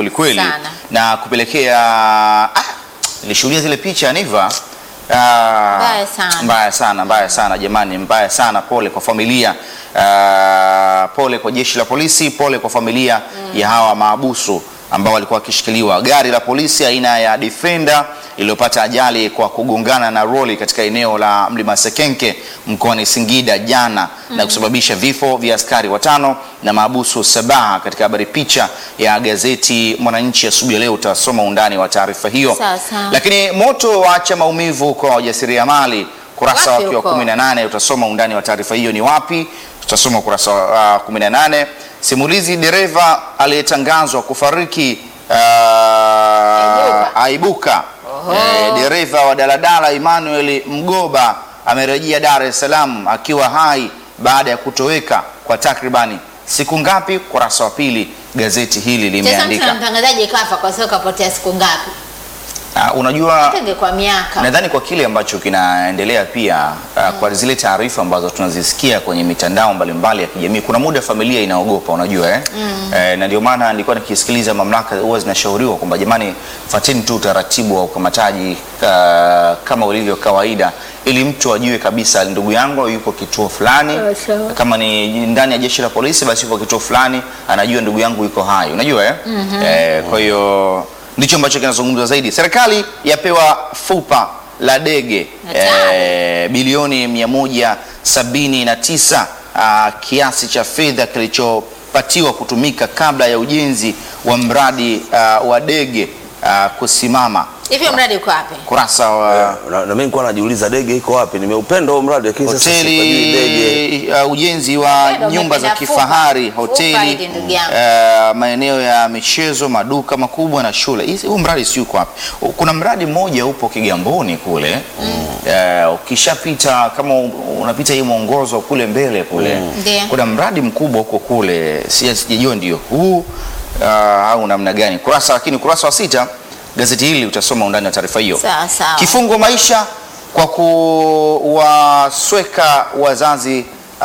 kwelikweli Sana. na kupelekea ah, nilishuhudia zile picha Niva Ah, Mbaya sana. mbaya sana mbaya sana jamani, mbaya sana. Pole kwa familia ah, pole kwa jeshi la polisi, pole kwa familia ya hawa maabusu ambao walikuwa wakishikiliwa. Gari la polisi aina ya Defender iliyopata ajali kwa kugongana na roli katika eneo la Mlima Sekenke mkoani Singida jana na kusababisha vifo vya askari watano na maabusu saba. Katika habari picha ya gazeti Mwananchi asubuhi ya leo utasoma undani wa taarifa hiyo. Sawa, sawa. Lakini moto waacha maumivu kwa wajasiriamali, kurasa Wapi wake wa huko? 18 utasoma undani wa taarifa hiyo ni wapi. Tutasoma ukurasa wa uh, 18. Simulizi dereva aliyetangazwa kufariki uh, Aibuka. aibuka. Oho. Eh, dereva wa daladala Emmanuel Mgoba amerejea Dar es Salaam akiwa hai baada ya kutoweka kwa takribani siku ngapi? Kurasa wa pili gazeti hili Sasa mtu na limeandika. mtangazaji kafa kwa sababu kapotea siku ngapi? Uh, unajua Tenge kwa miaka. Nadhani kwa kile ambacho kinaendelea pia uh, kwa zile taarifa ambazo tunazisikia kwenye mitandao mbalimbali ya kijamii, kuna muda familia inaogopa, unajua eh? Eh, na ndio maana nilikuwa nikisikiliza mamlaka huwa zinashauriwa kwamba jamani, fateni tu utaratibu wa ukamataji uh, kama ulivyo kawaida, ili mtu ajue kabisa ndugu yangu yupo kituo fulani. Sawa, sawa. Kama ni ndani ya jeshi la polisi, basi yupo kituo fulani, anajua ndugu yangu yuko hai, unajua eh? Eh, kwa hiyo ndicho ambacho kinazungumzwa zaidi. Serikali yapewa fupa la dege Hatari. eh, bilioni 179 ah, kiasi cha fedha kilichopatiwa kutumika kabla ya ujenzi wa mradi ah, wa dege ah, kusimama. Hivi mradi uko wapi? Kurasa wa na, na mimi nilikuwa najiuliza dege iko wapi? Nimeupenda huo mradi lakini sasa sipajui dege. hoteli uh, ujenzi wa Wewe ndo nyumba za umependa kifahari fupa. hoteli Fupa hili ndugu yangu. uh, maeneo ya michezo maduka makubwa na shule Hizi- huu mradi si uko wapi kuna mradi mmoja upo Kigamboni kule uh, ukishapita kama u- unapita hii mwongozo kule mbele kule Ndiyo. kuna mradi mkubwa huko kule si- sijajua ndio huu uh, au namna gani kurasa lakini kurasa wa sita gazeti hili utasoma undani wa taarifa hiyo Sawa sawa. Kifungo maisha kwa kuwasweka wazazi uh,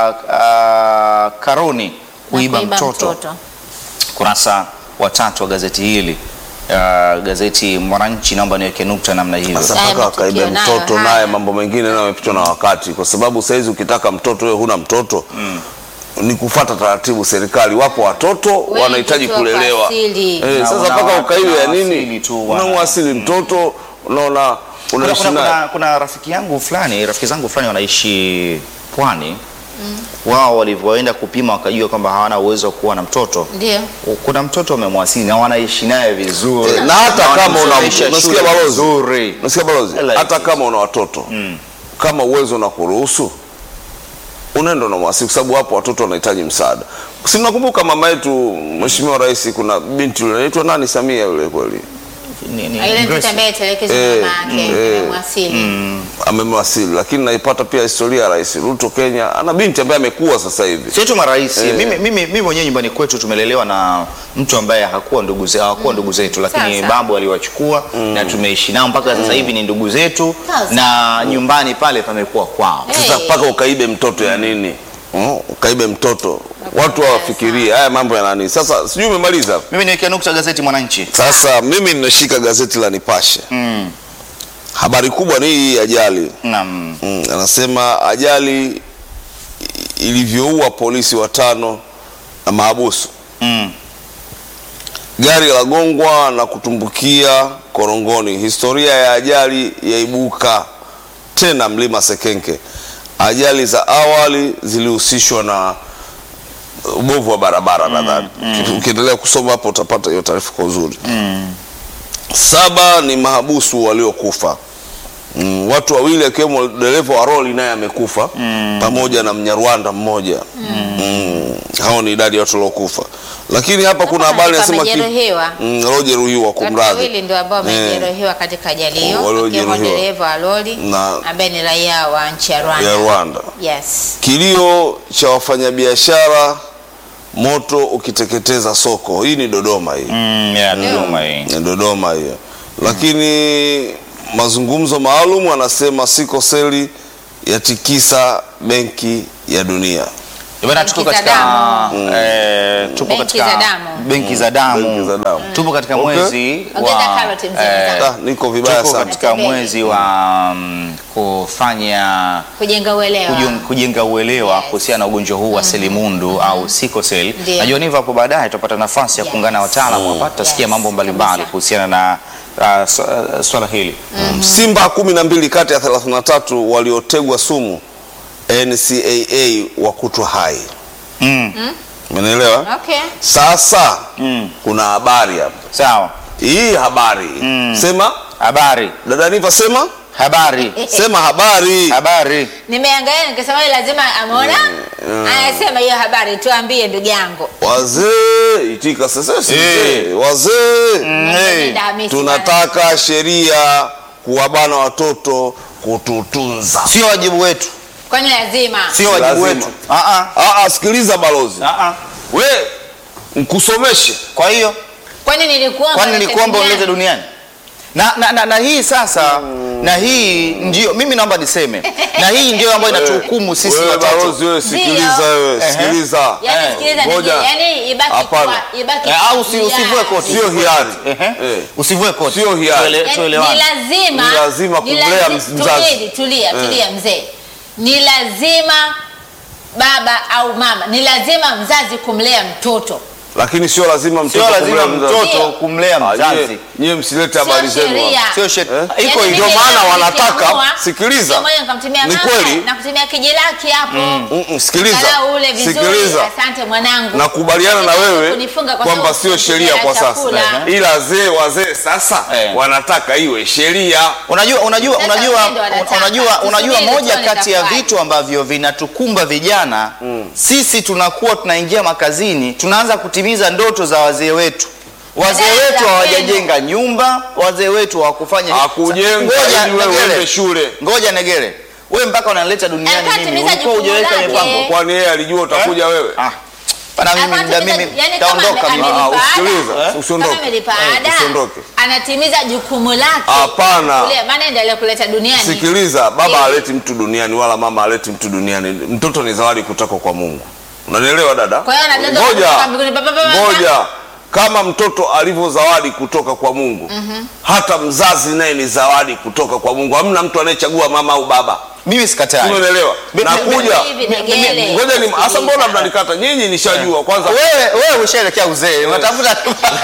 uh, karoni kuiba Na mtoto. Kurasa wa tatu wa gazeti hili uh, gazeti Mwananchi, naomba niweke nukta namna hiyo. Sasa Haya mpaka wakaibe matukio nayo mtoto haya. naye mambo mengine nayo yamepitwa na wakati, kwa sababu saizi ukitaka mtoto wewe huna mtoto ni kufata taratibu serikali. Wapo watoto Wengi wanahitaji tu wako kulelewa asili. eh, Na sasa una- mpaka ukaibe ya unawasili nini? tu wana- Unamwasili mtoto unaona Kuna, unaishi kuna, naye kuna, kuna rafiki yangu fulani rafiki zangu fulani wanaishi pwani wao walivyoenda kupima wakajua kwamba hawana uwezo wa kuwa na mtoto Ndio. kuna mtoto amemwasili na wanaishi naye vizuri Eh, na hata Na kama una wanamsomesha unasikia shule balozi, vizuri. unasikia balozi, Like hata it. kama una watoto kama uwezo na kuruhusu unaenda na mwasi, kwa sababu wapo watoto wanahitaji msaada. Si mnakumbuka mama yetu Mheshimiwa Rais, kuna binti yule anaitwa nani, Samia yule kweli Ni- ni- Ile Grace. mtu ambaye telekezwa Eh, mama yake eh, amemwasili. amemwasili, lakini naipata pia historia ya Rais Ruto Kenya, ana binti ambaye amekuwa sasa hivi. sio tu marais Eh. mimi, mimi, mimi mwenyewe nyumbani kwetu tumelelewa na mtu ambaye hakuwa ndugu zetu hawakuwa ndugu zetu lakini Sasa. babu aliwachukua na tumeishi nao mpaka sasa hivi ni ndugu zetu Sasa. na nyumbani pale pamekuwa kwao Eh. Sasa mpaka ukaibe mtoto ya nini? Mm, ukaibe mtoto, watu hawafikirie haya mambo ya nani. Sasa sijui umemaliza. mimi niwekea nukta gazeti Mwananchi Sasa mimi nimeshika gazeti la Nipashe. mm. Habari kubwa ni hii ajali. Naam. Mm, anasema ajali i- ilivyoua polisi watano na maabusu. Mm. Gari la gongwa na kutumbukia korongoni. Historia ya ajali yaibuka tena mlima Sekenke. Ajali za awali zilihusishwa na ubovu wa barabara nadhani. Ukiendelea kusoma hapo utapata hiyo taarifa kwa uzuri. Saba ni mahabusu waliokufa. Mm, watu wawili akiwemo dereva wa roli naye amekufa pamoja na Mnyarwanda mmoja. Mm, hao ni idadi ya watu waliokufa. Lakini hapa kuna Hapa habari inasema ki- wamejeruhiwa. mm, waliojeruhiwa Watu kumradhi. wawili ndio ambao wamejeruhiwa katika ajali hiyo, Waliojeruhiwa. akiwemo dereva wa lori Na- ambaye ni raia wa nchi ya Rwanda. ya Rwanda. Yes. Kilio cha wafanyabiashara moto ukiteketeza soko. Hii ni Dodoma hii. Mm, ya, Dodoma hii. Ni Dodoma hiyo. Lakini mazungumzo maalum anasema siko seli yatikisa benki ya dunia. Bwana, Benki tuko za katika damu. eh, tupo Benki katika za damu. benki za damu. Benki za damu. Tupo katika Okay. mwezi Ongeza wa karoti mzee eh, mwenzangu. Ah, niko vibaya tupo sana. katika Natembea. mwezi wa mm, kufanya kujenga uelewa kujung- kujenga uelewa Yes. kuhusiana na ugonjwa huu wa selimundu au sickle cell. Ndio. Najua niva hapo baadaye tutapata nafasi ya Yes. kuungana na wataalamu hapa, tutasikia Yes, mambo mbalimbali kabisa. kuhusiana na uh, su- uh, swala hili. Simba kumi na mbili kati ya 33 waliotegwa sumu NCAA wakutwa hai. Mm. Umenielewa? okay Sasa Mm. kuna habari hapa. Sawa. Hii habari sema, Habari. dada Niva, sema Habari. sema habari. Habari. Nimeangalia nikasema yeye lazima ameona. Anasema hiyo habari tuambie ndugu yangu. Wazee itika sasa, si Eh. mzee. wazee hey. Nenda Hamisi tunataka sheria kuwabana watoto kututunza. Sio wajibu wetu. bwana. Kwani lazima. Sio wajibu Lazima. wetu. Ah ah. Ah, ah, sikiliza balozi, Ah ah. we mkusomeshe Kwa hiyo Kwani nilikuomba kwani nilete nilikuomba duniani? ulete duniani na, na, na, na hii sasa na hii ndio mimi naomba niseme na hii ndio ambayo inatuhukumu sisi wewe watatu balozi, wewe sikiliza, Ndio. wewe Ehe. sikiliza, Yaani Eh, sikiliza ngoja. ndugu, yaani ibaki Hapana. kwa ibaki. Eh, au usi- kwa usivue hiari. koti. sio hiari Ehe. Eh. usivue koti Sio hiari. Tuele- Yaani, tuelewane. ni lazima Ni lazima ni kumlea lazi- mzazi. Tulia, tulia, Eh. tulia mzee. Ni lazima baba au mama, ni lazima mzazi kumlea mtoto. lakini sio lazima mtoto sio lazima kumlea mzazi. mtoto Ndio. kumlea Ah, nyie- mzazi nyie msilete Sio habari zenu sheria. hapa. sio shet- Eh? iko Yaani hivyo mimi maana leo wanataka- nikiamua, sikiliza. siku moja nikamtumia Ni mama kweli. na kutumia kijilaki hapo. Mm-mm, sikiliza Angalau ule vizuri. sikiliza Asante mwanangu. nakubaliana na Lakini wewe kunifunga kwa kwamba sababu sio sheria kukula kwa sasa chakula. ila wazee wazee sasa Eh. wanataka iwe sheria unajua unajua Sasa unajua wazee ndio wanataka. unajua unajua Tusubiri moja tuone kati ya itakuwaje. vitu ambavyo vinatukumba vijana sisi tunakuwa tunaingia makazini tunaanza kutimiza ndoto za wazee wetu wazee Dada wetu za hawajajenga nyumba wazee wetu hawakufanya Hakujenga Ngoja, ili wewe Negere. uende shule. ngoja negere wewe mpaka unanileta duniani Alikuwa mimi atimiza ulikuwa jukumu hujaweka lake. mipango kwani yeye alijua utakuja wewe ah pana mimi Alikuwa mda atimiza- mimi yaani kama taondoka ame- mimi Ah, amelipa usikilize, ada. Eh? usiondoke. Kama amelipa Eh, ada, usiondoke. anatimiza jukumu lake. Hapana. Kule, maana endelea kuleta duniani. sikiliza baba Eh. aleti mtu duniani wala mama aleti mtu duniani mtoto ni zawadi kutoka kwa mungu unanielewa dada Kwa hiyo anadondoka ngoja kutoka mbinguni, pa, pa, pa, pa. ngoja kama mtoto alivyo zawadi kutoka kwa mungu hata mzazi naye ni zawadi kutoka kwa mungu hamna mtu anayechagua mama au baba mimi sikatai umeelewa Mi- mi- nakuja Hivi Negele. ngoja ni hasa mbona mnanikata nyinyi nishajua kwanza wewe wewe ushaelekea uzee unatafuta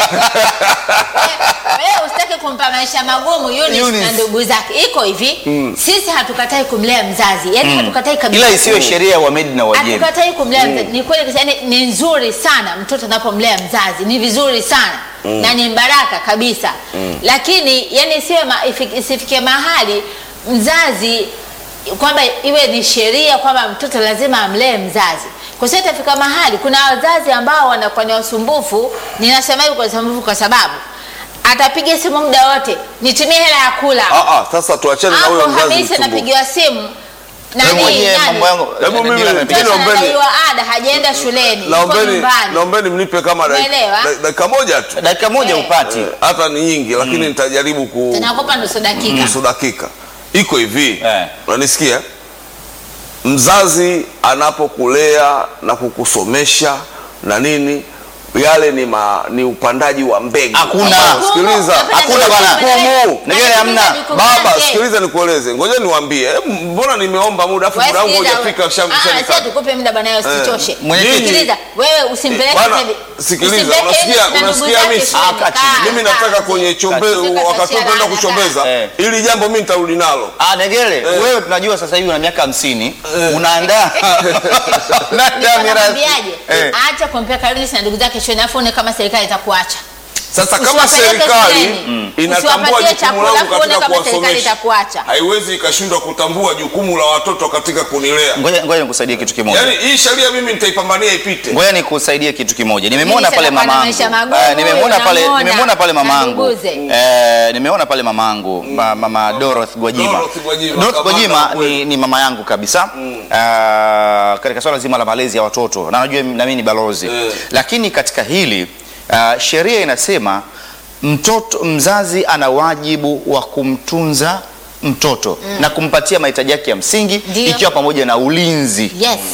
Wewe usitaki kumpa maisha magumu Eunice Eunice. na ndugu zake. Iko hivi, sisi hatukatai kumlea mzazi, yaani hatukatai kabisa. ila isiwe sheria ya Wamedi na Wajemi hatukatai kumlea mzazi. Ni kweli yani, ni nzuri sana mtoto anapomlea mzazi, ni vizuri sana na ni baraka kabisa, lakini yani isiwe ma, ifi- isifikie mahali mzazi kwamba iwe ni sheria kwamba mtoto lazima amlee mzazi kwa sababu itafika mahali kuna wazazi ambao wanakuwa ni wasumbufu. Ninasema hivi kwa usumbufu kwa sababu atapiga simu muda wote, nitumie hela ya kula. Ah, ah, sasa tuachane na huyo Hapo mzazi Hamisi msumbufu anapigiwa simu Wewe nani mwenyewe nani mambo yangu Hebu mimi- Dila na- mimi Mtoto naombeni- anadaiwa ada, hajaenda shuleni, yuko naombeni nyumbani. naombeni mnipe kama dakika Umeelewa? da- dakika moja tu dakika moja Eh. upati Eh, hata ni nyingi lakini nitajaribu ku Tunakupa nusu dakika. nusu dakika iko hivi Eh. unanisikia mzazi anapokulea na kukusomesha na nini yale ni, ma, ni upandaji wa mbegu Hakuna. Hapana, sikiliza Hakuna bwana. Jukumu. Negele hamna. baba sikiliza nikueleze ngoja niwaambie Eh, mbona nimeomba muda afu muda wangu hujafika Sasa tukupe muda bwana, usichoshe. Mwenyekiti. Sikiliza, wewe usimpeleke Bwana, hivi. sikiliza, Usimpeleke unasikia- hivi na ndugu unasikia zake Hamisi? shuleni. Ah, kaa chini. Kaa, mimi kaa, nataka mzee. kwenye chombe Usifike wakati kashia kwenda lana, kuchombeza Eh. ili jambo mimi nitarudi nalo Ah, Negele, wewe tunajua sasa hivi una miaka hamsini unaandaa unaandaa mirathi. Nakwambiaje? Eh. Acha kumpeleka Eunice na ndugu zake shuleni, afu uone kama serikali itakuacha. Sasa kama Usiwapeleke serikali shuleni. inatambua Usiwapatie jukumu chakula, langu afu uone katika kama serikali kuwasomesha, itakuacha. haiwezi ikashindwa kutambua jukumu la watoto katika kunilea. Ngoja ngoja nikusaidie kitu kimoja. Yaani hii sheria mimi nitaipambania ipite. Ngoja nikusaidie kitu kimoja. Nimemwona Mimi pale sasa mamangu. maisha magumu, Eh, nimemwona pale unamuona. nimemwona pale mamangu. Naduguze. Eh, nimeona pale mamangu, ma- mama Dorothy Gwajima. Dorothy Gwajima, Dorothy kamanda Gwajima kweli. ni, ni mama yangu kabisa. Ah, katika swala zima la malezi ya watoto. Na najua na mimi ni balozi. Eh. Lakini katika hili ah, sheria inasema mtoto mzazi ana wajibu wa kumtunza mtoto na kumpatia mahitaji yake ya msingi Ndio. ikiwa pamoja na ulinzi Yes.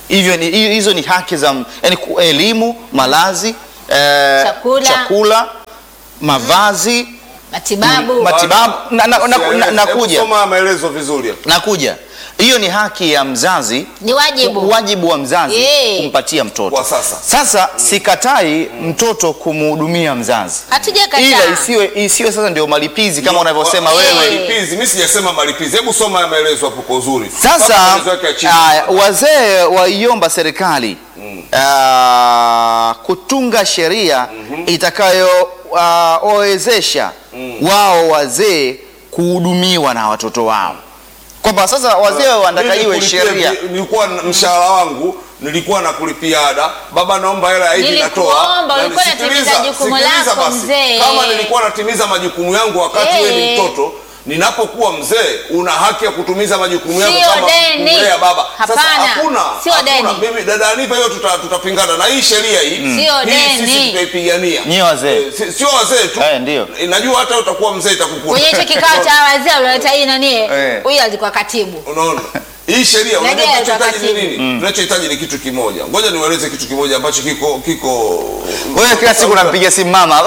hivyo ni, hi- hizo ni haki za m- yani ku- elimu, malazi, eh, Chakula. chakula, mavazi, matibabu matibabu na, na, na, na, na, Hebu nakuja soma maelezo vizuri hapo. nakuja hiyo ni haki ya mzazi ni wajibu wajibu wa mzazi Eh. kumpatia mtoto Kwa sasa. sasa sikatai mtoto kumhudumia mzazi ila hatujakataa isiwe, isiwe sasa ndio malipizi kama Ndio, unavyosema wa- wewe Malipizi, mimi sijasema malipizi. Hebu soma ya maelezo hapo kwa uzuri. Sasa Mpaka maelezo yake ya chini. aya, wazee waiomba serikali ah, kutunga sheria itakayowawezesha wao wazee kuhudumiwa na watoto wao, kwamba sasa wazee wanataka Mimi iwe kulipia sheria vi- Nilikuwa na- mshahara wangu nilikuwa nakulipia ada, baba, naomba hela hivi Nilikuomba, natoa. Na ulikuwa nisikiliza, unatimiza jukumu sikiliza lako, basi. mzee. Kama nilikuwa natimiza majukumu yangu wakati wewe ni Eh. mtoto ninapokuwa mzee una haki ya kutumiza majukumu yangu Sio kama deni. kumlea baba. Sasa Hapana, hakuna sio hakuna. deni. Mimi dada Aniva, hiyo tuta- tutapingana na hii sheria hii. Sio Hii deni. sisi tutaipigania. Nyie wazee. Eh, si- Sio wazee tu. Eh, ndio. Najua hata utakuwa mzee itakukuta. kwenye hicho kikao cha wazee ulioleta hii nani Eh. huyu alikuwa katibu Unaona? Hii sheria unajua Legea tunachohitaji ni utakatibu. nini? Tunachohitaji ni kitu kimoja. Ngoja niwaeleze kitu kimoja ambacho kiko kiko wewe kila siku unampiga simu mama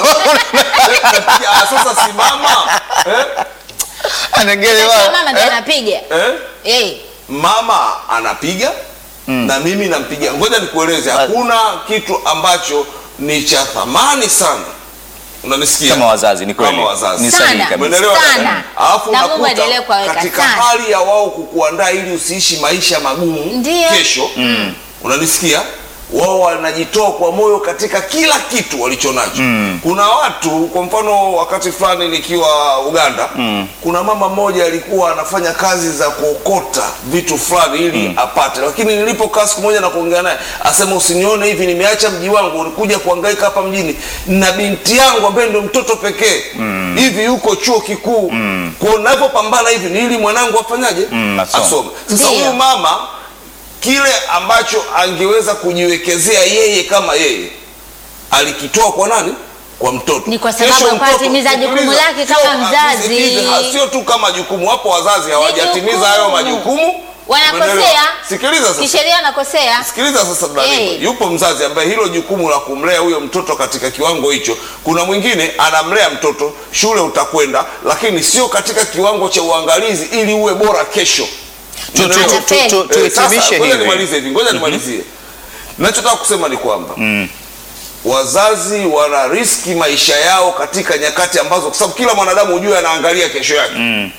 Ah, sasa simama. Eh? anagele Sasa wao. mama ndio Eh? anapiga Eh? eh Mama anapiga na mimi nampiga. Ngoja nikueleze, hakuna kitu ambacho ni cha thamani sana. Unanisikia? kama wazazi ni kweli Kama wazazi. ni Sana. sahihi kabisa Umeelewa Sana. dada? Alafu Na Mungu unakuta aendelee kuwaweka katika sana. hali ya wao kukuandaa ili usiishi maisha magumu Ndio. kesho, unanisikia? Wao wanajitoa kwa moyo katika kila kitu walichonacho. Kuna watu, kwa mfano, wakati fulani nikiwa Uganda, kuna mama mmoja alikuwa anafanya kazi za kuokota vitu fulani ili apate, lakini nilipokaa siku moja na kuongea naye, asema usinione hivi, nimeacha mji wangu nikuja kuhangaika hapa mjini na binti yangu ambaye ndio mtoto pekee hivi yuko chuo kikuu kwa navyopambana hivi ni ili mwanangu afanyaje asome. asome sasa Ndio. huyu mama kile ambacho angeweza kujiwekezea yeye kama yeye alikitoa kwa nani kwa mtoto Ni kwa sababu Kesho hakuwa mtoto- atimiza jukumu sikiliza, lake sio- kama mzazi. sikiliza, ha- sio tu kama jukumu wapo wazazi hawajatimiza hayo jukumu. majukumu wanakosea Umeelewa? sikiliza sasa kisheria wanakosea sikiliza sasa Daniel. Eh. yupo mzazi ambaye hilo jukumu la kumlea huyo mtoto katika kiwango hicho kuna mwingine anamlea mtoto shule utakwenda lakini sio katika kiwango cha uangalizi ili uwe bora kesho Tu- tu- Umeelewa? tu- tu- tu- Eh, sasa, tuhitimishe ngoja hivi. nimalize hivi ngoja nimalizie nachotaka kusema ni kwamba wazazi wana riski maisha yao katika nyakati ambazo kwa sababu kila mwanadamu hujue anaangalia kesho yake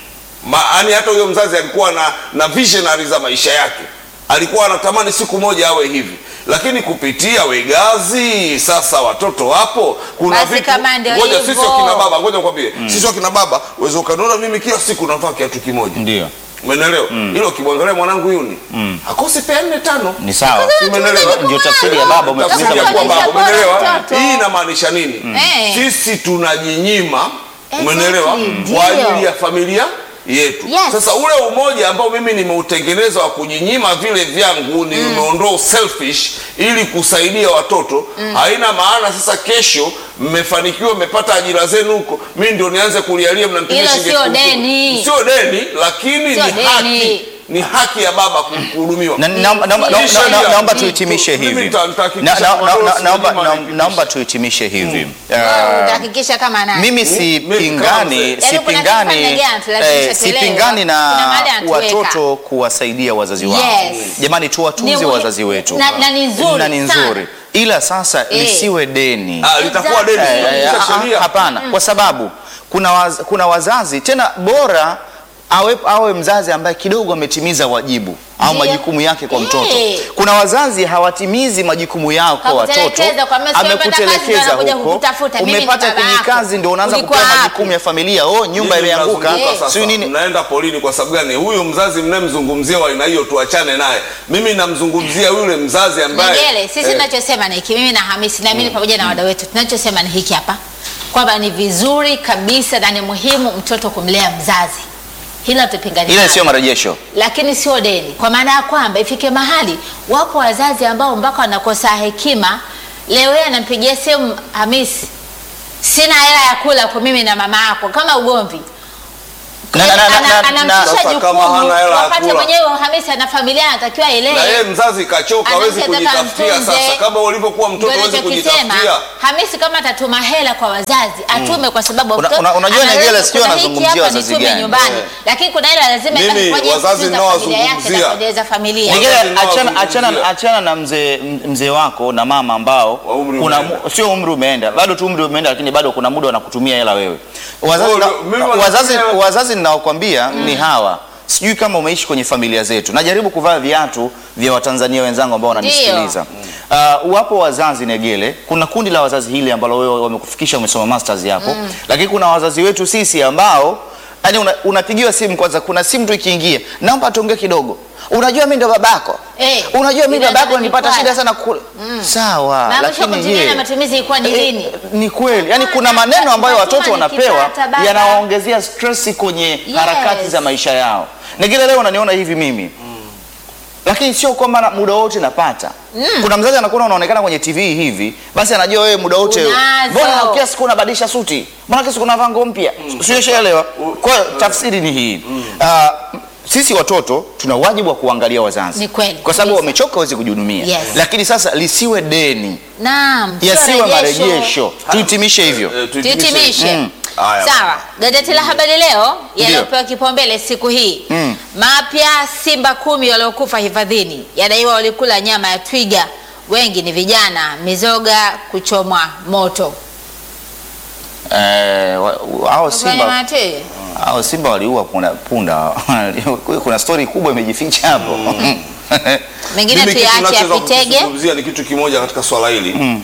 yaani hata huyo mzazi alikuwa na, na visionary za maisha yake alikuwa anatamani siku moja awe hivi lakini kupitia wegazi sasa watoto wapo kuna Basi kama ndio ngoja hivyo. sisi wakina baba ngoja nikwambie sisi wakina baba uweze ukaniona mimi kila siku navaa kiatu kimoja ndio umeelewa hilo ukimwangalia mwanangu yuni akosi pea nne tano ni sawa Umeelewa? ndio tafsiri ya baba umetimiza Tafsiri ya kuwa majukumu. baba, umeelewa? Mtoto. Hii inamaanisha nini? Eh. Sisi tunajinyima, Exactly, umeelewa, ndio. kwa ajili ya familia yetu. Yes. Sasa ule umoja ambao mimi nimeutengeneza wa kujinyima vile vyangu, nimeondoa selfish ili kusaidia watoto, haina maana sasa kesho mmefanikiwa, mmepata ajira zenu huko, mimi ndio nianze kulialia mnanitumia Hilo shilingi sio elfu kumi. deni. sio deni, lakini Sio ni deni. haki ni haki ya baba kuhudumiwa. Na- naomba- naomba- Hii naomba- sheria- naomba- naomba tuhitimishe Mimi hivi nita- nitahakikisha Na- na- kwamba na- wewe na- naomba- usinyima naomba- haki. naomba tuhitimishe hivi Wewe Ah, utahakikisha kama nani mimi Mimi sipingani kama Yaani kuna sipingani kifanya gani, tulazimisha eh, tuelewe. sipingani na Kuna mahali anatuweka. watoto kuwasaidia wazazi wao Yes. jamani Ni tuwatunze muhi- wazazi wetu na- na ni nzuri na ni sana. nzuri ila sasa Eh. lisiwe deni Ah, litakuwa deni Eh, eh, kupitisha ah, sheria. hapana kwa sababu kuna, waz, kuna wazazi tena bora awe, awe mzazi ambaye kidogo ametimiza wajibu au Ndio. majukumu yake kwa Eh. mtoto kuna wazazi hawatimizi majukumu yao kwa watoto Hakutelekeza, kwa mesi umepata kazi ndio amekutelekeza anakuja huko kukutafuta. Mimi ni umepata baba kwenye yako. kazi ndio unaanza Ulikuwa kupewa wapi? majukumu ya familia oh nyumba Nyinyi imeanguka mnazunguka sasa. sio nini mnaenda polini kwa sababu gani huyu mzazi mnayemzungumzia wa aina hiyo tuachane naye mimi namzungumzia yule mzazi ambaye Negele, sisi eh, tunachosema ni hiki, mimi na Hamisi na mimi pamoja na wadau wetu, tunachosema ni hiki hapa, kwamba ni vizuri kabisa na ni muhimu mtoto kumlea mzazi, hila tupingani ile nalo. sio marejesho lakini sio deni, kwa maana ya kwamba ifike mahali wapo wazazi ambao mpaka wanakosa hekima. Leo yeye anampigia simu Hamisi, sina hela ya kula kwa mimi na mama yako, kama ugomvi Na- na- na- Ana- na- na- anamshusha Sasa jukumu kama hana hela ya wakati kula. mwenyewe Hamisi ana familia anatakiwa na yeye ilee. mzazi kachoka, hawezi Anataka kujitafutia. mtunze. Sasa kama ulivyokuwa mtoto Ndio hawezi ninachokisema, kujitafutia, Hamisi kama atatuma hela kwa wazazi atume, kwa sababu Una- mtoto una- unajua ana Negele, lengo, sijui kuna hiki anazungumzia hapa wazazi nitume gani. nyumbani, Eh. lakini kuna hela lazima Mimi, itakuwa je wazazi kutunza nao familia yake na wazungumzia. kuendeleza familia. Negele, Wazazi nao achana, wazungumzia. achana, achana na mzee mzee wako na mama ambao Wa umri kuna umeenda. mu- sio umri umeenda bado tu umri umeenda, lakini bado kuna muda wanakutumia hela wewe. Wazazi, Oh, na, mimi wazazi, wanatumia- wazazi ninaokwambia ni hawa. Sijui kama umeishi kwenye familia zetu. Najaribu kuvaa viatu vya Watanzania wenzangu ambao wananisikiliza. Uh, wapo wazazi Negele, kuna kundi la wazazi hili ambalo wewe wamekufikisha umesoma masters hapo, lakini kuna wazazi wetu sisi ambao yani una, unapigiwa simu kwanza, kuna simu tu ikiingia, naomba tuongee kidogo. Unajua mimi ndo babako Eh, unajua mimi inaanza babako nilipata kujikwaa. shida sana kula. Sawa, Na mwisho lakini kutumia je, na matumizi ilikuwa ni eh, lini? ni kweli yani, kuna Hapana, maneno ambayo lazima watoto wanapewa nikipata baba. yanawaongezea stress kwenye harakati za maisha yao. Negele, leo unaniona hivi mimi lakini sio kwamba na- muda wote napata. Kuna mzazi anakuona unaonekana kwenye TV hivi, basi anajua wewe muda wote Unazo. mbona kila siku unabadilisha suti, mbona kila siku unavaa nguo mpya, sio shaelewa. Kwa hiyo tafsiri ni hii Ah, sisi watoto tuna wajibu wa kuangalia wazazi Ni kweli, kwa sababu kabisa. wamechoka, hawezi kujihudumia Yes. lakini sasa lisiwe deni, Naam, sio yasiwe rejesho. marejesho. Tuhitimishe hivyo. eh, tuhitimishe. Tuhitimishe. Mm. Haya. Sawa, gazeti la Habari Leo yaliyopewa kipaumbele siku hii Mm. mapya, simba kumi waliokufa hifadhini yadaiwa walikula nyama ya twiga, wengi ni vijana, mizoga kuchomwa moto. Eh, wa- wa- hao Wakula nyama simba ya twiga? hao simba waliua punda, punda. kuna stori kubwa imejificha hapo Mengine Mimi kitu tuyaache nachoweza yapitege. kukizungumzia ni kitu kimoja katika swala hili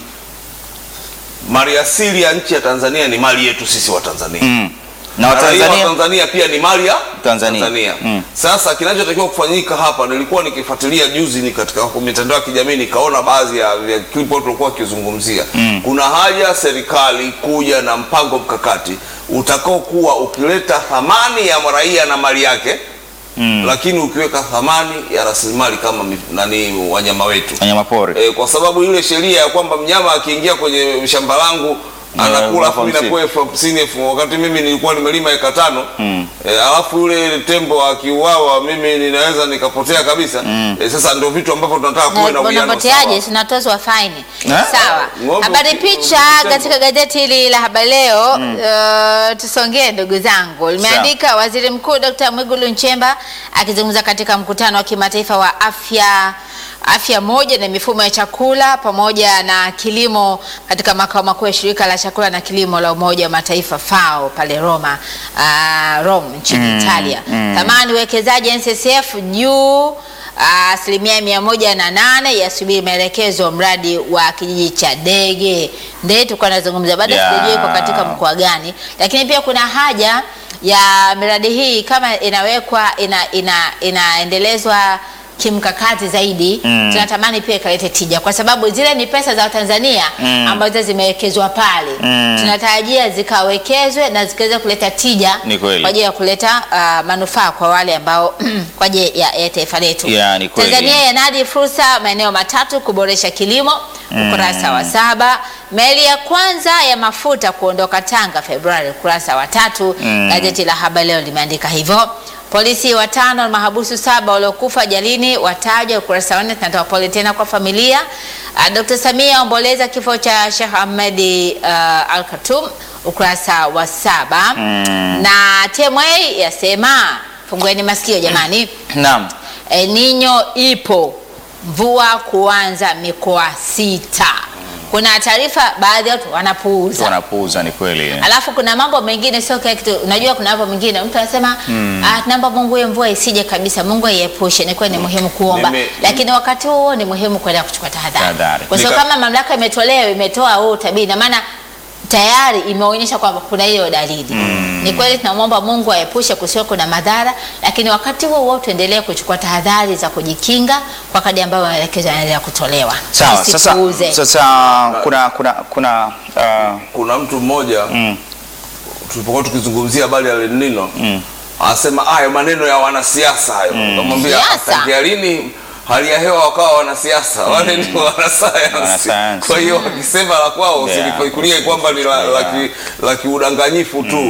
mali asili ya nchi ya Tanzania ni mali yetu sisi wa Tanzania Mm. na na raia wa Watanzania Tanzania pia ni mali ya Tanzania. Mm. Sasa kinachotakiwa kufanyika hapa, nilikuwa nikifuatilia juzi ni katika mitandao ya kijamii nikaona baadhi ya ya clip watu walikuwa wakizungumzia kuna haja serikali kuja na mpango mkakati utakaokuwa ukileta thamani ya raia na mali yake lakini ukiweka thamani ya rasilimali kama mi- nani wanyama wetu wanyamapori e, kwa sababu ile sheria ya kwamba mnyama akiingia kwenye shamba langu Na anakula elfu afu mimi hamsini. napewa elfu hamsini elfu wakati mimi nilikuwa nimelima eka tano Mm. e, alafu yule tembo akiuawa mimi ninaweza nikapotea kabisa e, sasa ndio vitu ambavyo tunataka kuwe na Na uwiano unapoteaje? sawa. Sinatozwa faini. Eh? Sawa. Ng'ombe Habari uki- picha ukitengwa. katika gazeti hili la Habari Leo. Uh, tusongee ndugu zangu, limeandika Waziri Mkuu Dr. Mwigulu Nchemba akizungumza katika mkutano wa kimataifa wa afya afya moja na mifumo ya chakula pamoja na kilimo katika makao makuu ya shirika la chakula na kilimo la Umoja wa Mataifa FAO pale Roma, uh, Rome nchini Italia. Thamani uwekezaji NSSF juu asilimia mia moja na nane yasubiri maelekezo mradi wa kijiji cha Dege Ndee, tulikuwa nazungumza bado Yeah. sijajua iko katika mkoa gani, lakini pia kuna haja ya miradi hii kama inawekwa ina, ina, inaendelezwa kimkakati zaidi Mm. tunatamani pia ikalete tija, kwa sababu zile ni pesa za Watanzania Mm. ambazo zimewekezwa pale Mm. tunatarajia zikawekezwe na zikaweza kuleta tija Ni kweli. kwa ajili ya kuleta uh, manufaa kwa wale ambao kwa ajili ya, ya taifa letu. Yeah, ni kweli. Tanzania yanadi fursa maeneo matatu kuboresha kilimo, ukurasa wa saba. Meli ya kwanza ya mafuta kuondoka Tanga Februari, ukurasa wa tatu. Mm. Gazeti la Habari Leo limeandika hivyo. Polisi watano na mahabusu saba waliokufa ajalini watajwa, ukurasa wa nne. Tunatoa pole tena kwa familia. Uh, Dr. Samia aomboleza kifo cha Sheikh Ahmed uh, Al Khartoum, ukurasa wa saba. Mm. Na TMA yasema fungueni masikio jamani. naam El Nino ipo, mvua kuanza mikoa sita. Kuna taarifa baadhi ya watu wanapuuza, wanapuuza ni kweli alafu kuna mambo mengine sio kila kitu. Unajua, kuna mambo mengine mtu anasema ah, naomba Mungu hiyo mvua isije kabisa, Mungu aiepushe. Ni kweli ni muhimu kuomba, Nime- lakini wakati huo huo ni muhimu kwenda kuchukua tahadhari, Tahadhari. kwa sababu Nika- kama mamlaka imetolewa imetoa huo utabiri, na maana tayari imeonyesha kwamba kuna hiyo dalili. Ni kweli tunamwomba Mungu aepushe kusiwe kuna madhara, lakini wakati huo huo tuendelee kuchukua tahadhari za kujikinga kwa kadri ambayo maelekezo yanaendelea kutolewa. sawa sasa, Tusipuuze. sasa kuna kuna kuna uh, kuna mtu mmoja mm, tulipokuwa tukizungumzia habari ya El Nino mm. anasema hayo maneno ya wanasiasa hayo kamwambia Siasa. tangia lini hali ya hewa wakawa wanasiasa wale ni wanasayansi Wanasayansi. kwa hiyo wakisema la kwao Yeah. usilifikirie kwamba ni la, la, ki, la kiudanganyifu tu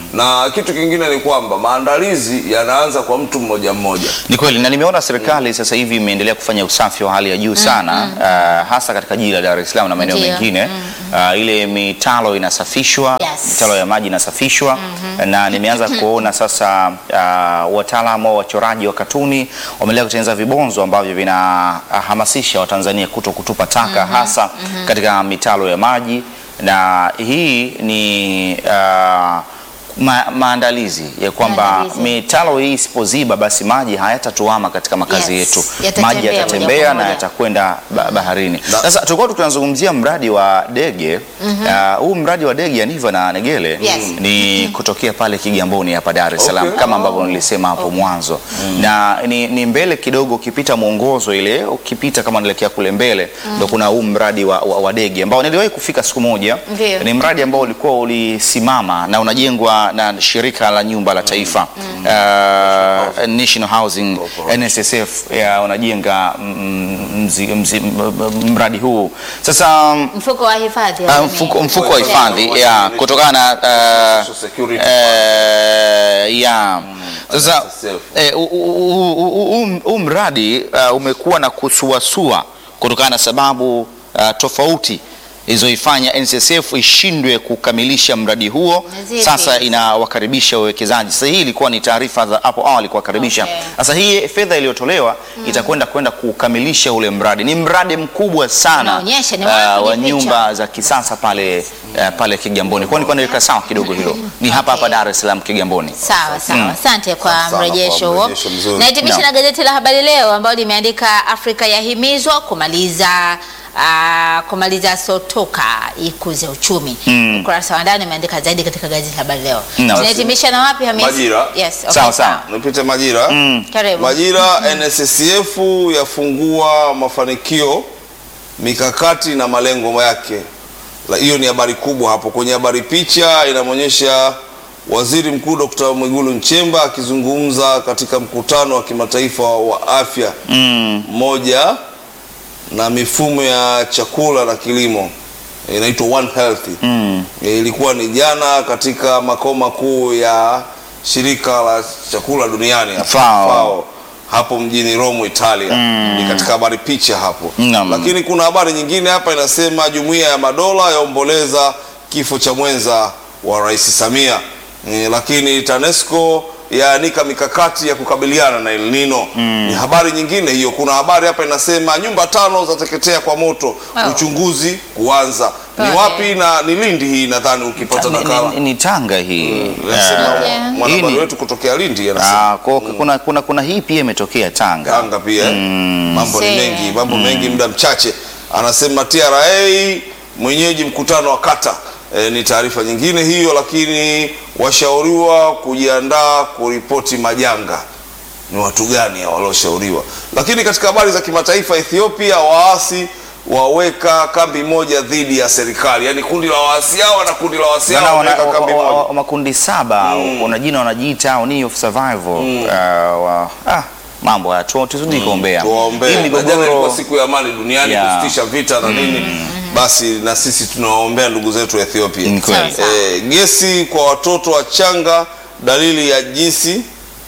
na kitu kingine ni kwamba maandalizi yanaanza kwa mtu mmoja mmoja. Ni kweli na nimeona serikali sasa hivi imeendelea kufanya usafi wa hali ya juu sana uh, hasa katika jiji la Dar es Salaam na maeneo Ndio. mengine uh, ile mitalo inasafishwa Yes. mitalo ya maji inasafishwa na nimeanza kuona sasa uh, wataalamu wa wachoraji wa katuni wameendelea kutengeneza vibonzo ambavyo vinahamasisha Watanzania kuto kutupa taka hasa katika mitalo ya maji na hii ni uh, ma, maandalizi ya kwamba Maandalizi. mitalo hii isipoziba basi maji hayatatuama katika makazi Yes, yetu, yatatembea maji moja yatatembea kwa na moja. yatakwenda ba baharini. Na- Sasa tulikuwa tunazungumzia mradi wa Dege Ah, huu mradi wa Dege ya Niva na Negele Yes. ni kutokea pale Kigamboni hapa Dar es Salaam Okay. kama ambavyo nilisema hapo mwanzo na ni, ni mbele kidogo, ukipita mwongozo ile ukipita kama unaelekea kule mbele ndo kuna huu mradi wa, wa, wa Dege ambao niliwahi kufika siku moja. Ndio. Ni mradi ambao ulikuwa ulisimama na unajengwa na shirika la nyumba la taifa uh, National Housing NSSF ya wanajenga mm, mzi, mzi, m- m- mradi huu sasa mm, Mfuko wa hifadhi wa Ah, jamii. mfuko, mfuko wa Yeah. hifadhi ya kutokana na uh, Social Security. eh, ya sasa NSSF. eh, u- u- u- u- u- huu mradi uh, umekuwa na kusuasua kutokana na sababu uh, tofauti ilizoifanya NSSF ishindwe kukamilisha mradi huo. Na zipi? Sasa inawakaribisha wawekezaji. Sasa hii ilikuwa ni taarifa za hapo awali kuwakaribisha. Okay. Sasa hii fedha iliyotolewa itakwenda kwenda kukamilisha ule mradi. Ni mradi mkubwa sana Unaonyesha, ni uh, wapi wa ni picha? nyumba za kisasa pale uh, pale Kigamboni. Kwa nilikuwa niweka sawa kidogo hilo. Ni hapa hapa Okay. Dar es Salaam Kigamboni. Sawa sawa, asante kwa Asante sana mrejesho kwa huo. mrejesho mzuri. Nahitimisha Naam. na gazeti la Habari Leo ambalo limeandika Afrika yahimizwa kumaliza ah, kumaliza sotoka ikuze uchumi. Ukurasa wa ndani umeandika zaidi katika gazeti la Habari Leo. Naam. Tunahitimisha na wapi Hamisi? Majira. Yes, okay, Sawa, sawa. Nipite Majira. Karibu. Majira, NSSF yafungua mafanikio, mikakati na malengo yake. La, Hiyo ni habari kubwa hapo. Kwenye habari picha inamwonyesha Waziri Mkuu Dr. Mwigulu Nchemba akizungumza katika mkutano wa kimataifa wa afya moja na mifumo ya chakula na kilimo inaitwa One Health. E, ilikuwa ni jana katika makao makuu ya shirika la chakula duniani hapo, FAO. hapo mjini Rome Italia. Ni katika habari picha hapo. Naam. Lakini kuna habari nyingine hapa inasema Jumuiya ya Madola yaomboleza kifo cha mwenza wa Rais Samia. E, lakini TANESCO yaanika mikakati ya kukabiliana na El Nino. Ni habari nyingine hiyo. Kuna habari hapa inasema nyumba tano zateketea kwa moto, Wow. uchunguzi kuanza. Ni Okay. wapi? Na ni Lindi hii, nadhani ukipata Ni, nakala ni, ni Tanga hii. Nasema Okay. mwanahabari Hii ni- wetu kutokea Lindi anasema Ah, kwa, kuna, kuna, kuna hii pia imetokea Tanga. Tanga pia eh? mambo ni See. mengi, mambo mengi, muda mchache. Anasema TRA mwenyeji mkutano wa kata. E, ni taarifa nyingine hiyo, lakini washauriwa kujiandaa kuripoti majanga. Ni watu gani hao walioshauriwa? Lakini katika habari za kimataifa, Ethiopia waasi waweka kambi moja dhidi ya serikali, yaani kundi la waasi hawa na kundi la waasi Wana- hawa wana- wameweka kambi wa- wa- moja. wa- makundi saba wana jina wanajiita Union of Survival. Ah, wa- ah, mambo haya tu- tuzidi kuombea tuwaombee. hii Na jana ilikuwa migogoro siku ya amani duniani Yeah. kusitisha vita na nini, basi na sisi tunawaombea ndugu zetu wa Ethiopia. Ni kweli. Sawa. Eh, gesi kwa watoto wachanga, dalili ya jinsi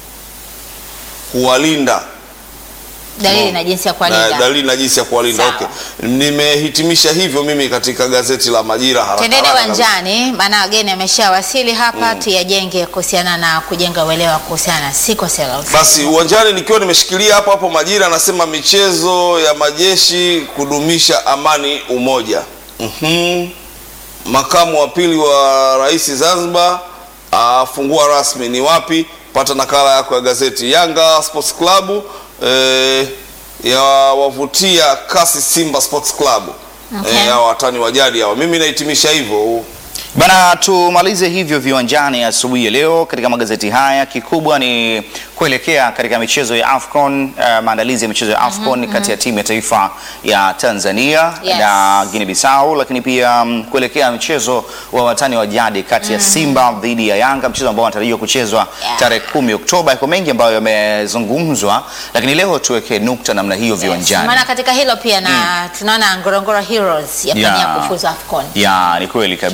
kuwalinda Dalili na jinsi ya na kuwalinda. dalili na jinsi ya kuwalinda. Sawa. Okay, nimehitimisha hivyo mimi katika gazeti la Majira haraka Twendeni haraka kabisa. uwanjani, maana wageni ameshawasili hapa, tuyajenge kuhusiana na kujenga uelewa kuhusiana na sickle cell. Basi uwanjani nikiwa nimeshikilia hapo hapo Majira anasema michezo ya majeshi kudumisha amani umoja. Mhm. Makamu wa pili wa rais Zanzibar afungua rasmi ni wapi? Pata nakala yako ya gazeti. Yanga Sports Club eh, ya wavutia kasi Simba Sports Club Okay. eh, hao watani wa jadi hao. Mimi nahitimisha hivyo. Bana, tumalize hivyo viwanjani asubuhi ya leo katika magazeti haya. Kikubwa ni kuelekea katika michezo ya AFCON, uh, maandalizi ya michezo ya AFCON kati ya timu ya taifa ya Tanzania Yes. na Guinea Bissau, lakini pia um, kuelekea mchezo wa watani wa jadi kati ya Simba dhidi ya Yanga, mchezo ambao unatarajiwa kuchezwa Yeah. tarehe kumi Oktoba. Yako mengi ambayo yamezungumzwa, lakini leo tuweke nukta namna hiyo viwanjani. Maana katika hilo pia na tunaona Ngorongoro Heroes yapania Yeah. kufuzu AFCON. Ya, ni kweli Kila kabisa. la heri.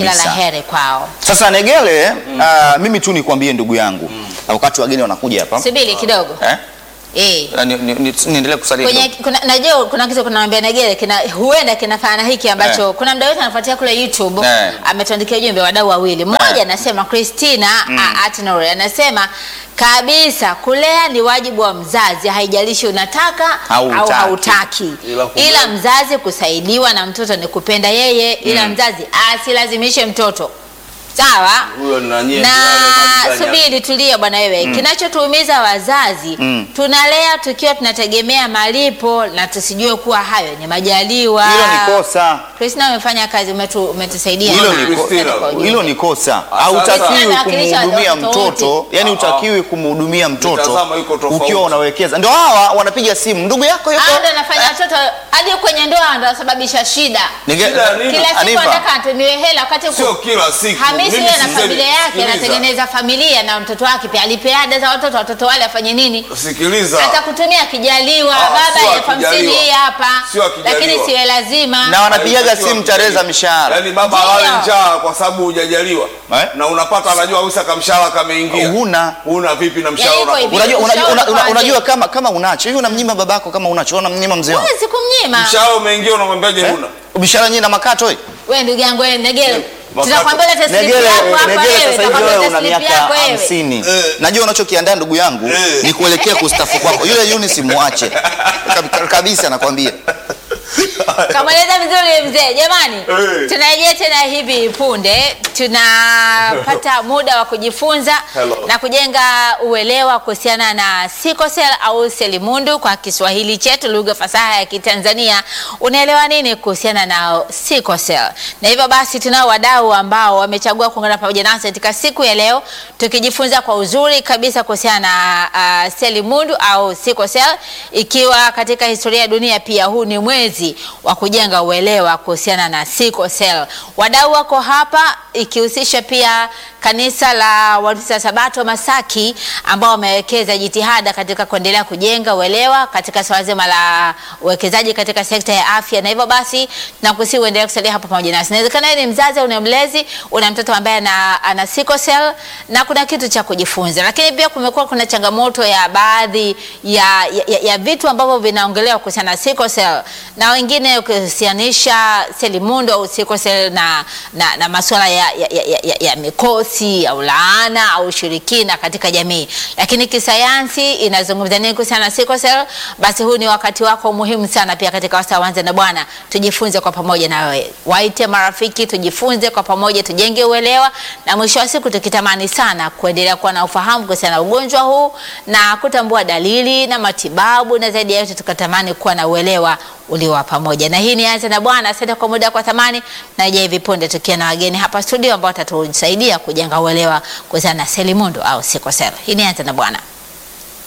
heri kwao. Sasa Negele, ah, mimi tu nikwambie ndugu yangu, wakati wageni wanakuja hapa Subiri kidogo eh? eh. Ah, ni- ni- ni- niendelee kusalia kwenye kidogo. kuna, najua kuna kitu kunawambia Negere kina huenda kinafana hiki ambacho Eh. kuna mda wetu anafuatia kule YouTube Eh. ametuandikia ujumbe wadau wawili. Mmoja Eh. anasema Christina mm. Atnore anasema kabisa kulea ni wajibu wa mzazi, haijalishi unataka Au au hutaki. hautaki, Ila kumbe- ila mzazi kusaidiwa na mtoto ni kupenda yeye, ila mzazi asilazimishe mtoto sawa Huyo na nyie na ndio wale maji subiri tulia bwana wewe kinachotuumiza wazazi Mm. tunalea tukiwa tunategemea malipo na tusijue kuwa hayo ni majaliwa Hilo ni kosa. Christina umefanya kazi umetu, umetusaidia Hilo sana. ni ko- Asante kwa ujumbe. hilo ni kosa. Sasa- Hautakiwi Anawakilisha kumhudumia watoto wote. mtoto, yani Ah, utakiwi kumhudumia mtoto Mitazamo iko tofauti. ukiwa unawekeza. Ndio hawa wanapiga simu, ndugu yako yuko Hao ndio anafanya watoto hadi kwenye ndoa ndio wanasababisha shida Nige- Shida nini? kila siku Aniva. anataka atumiwe hela wakati ku- Sio kila siku. Hamisi Mimi yeye na sisemi- familia yake sikiliza. anatengeneza familia na mtoto wake pia alipe ada za watoto watoto wale afanye nini Sikiliza. atakutumia akijaliwa Ah, baba sio elfu hamsini akijaliwa. hii hapa Sio akijaliwa. lakini siwe lazima na wanapigaga Haitakiwa simu tarehe za mishahara. Yaani baba Ndio. alale njaa kwa sababu hujajaliwa. Eh? Na unapata anajua Wisa kamshahara kameingia. Huna. Huna vipi na mshahara? Yaani iko hivi. Unajua, unajua, Ushauri una, una, kwa unajua wazee. kama kama unacho hivi unamnyima babako kama unacho unamnyima mzee wako. huwezi kumnyima Mshahara umeingia unamwambiaje Eh? huna? Mishahara nyinyi na makato wewe. wewe ndugu yangu wewe Negele Makato. tunakwambia lete slip Negele, yako hapa Negele wewe sasa hivi tutakwambia wewe lete una slip miaka yako wewe hamsini. Eh. Najua unachokiandaa ndugu yangu Eh. ni kuelekea kustafu kwako. Yule Eunice muache Kab- kabisa, nakwambia. kamweleza vizuri mzee jamani Eh. tunarejea tena hivi punde tunapata muda wa kujifunza Hello. na kujenga uelewa kuhusiana na sikosel au selimundu kwa kiswahili chetu lugha fasaha ya kitanzania unaelewa nini kuhusiana na sikosel na hivyo basi tunao wadau ambao wamechagua kuungana pamoja nasi katika siku ya leo tukijifunza kwa uzuri kabisa kuhusiana na uh, selimundu au sikosel ikiwa katika historia ya dunia pia huu ni mwezi wa kujenga uelewa kuhusiana na sickle cell. Wadau wako hapa ikihusisha pia kanisa la Waadventista Sabato Masaki ambao wamewekeza jitihada katika kuendelea kujenga uelewa katika swala zima la uwekezaji katika sekta ya afya, na hivyo basi nakusihi uendelee kusalia hapa pamoja nasi. Inawezekana wewe ni mzazi au ni mlezi, una mtoto ambaye ana, ana sickle cell na kuna kitu cha kujifunza, lakini pia kumekuwa kuna changamoto ya baadhi ya, ya, ya, ya vitu ambavyo vinaongelewa kuhusiana na sickle cell na wengine ukihusianisha selimundu au sickle cell na, na, na masuala ya, ya, ya, ya, ya mikosi au laana au ushirikina katika jamii, lakini kisayansi inazungumza nini kuhusiana na sickle cell? Basi huu ni wakati wako muhimu sana pia katika wasaa wanze na Bwana, tujifunze kwa pamoja na wewe, waite marafiki, tujifunze kwa pamoja, tujenge uelewa, na mwisho wa siku tukitamani sana kuendelea kuwa na ufahamu kuhusiana na ugonjwa huu na kutambua dalili na matibabu, na zaidi ya yote tukatamani kuwa na uelewa ulio wa pamoja. Na hii ni Anza na Bwana. Asante kwa muda kwa thamani, na je, hivi punde tukiwa na wageni hapa studio ambao watatusaidia kujenga uelewa kuhusiana na selimundu au sickle cell. Hii ni Anza na Bwana.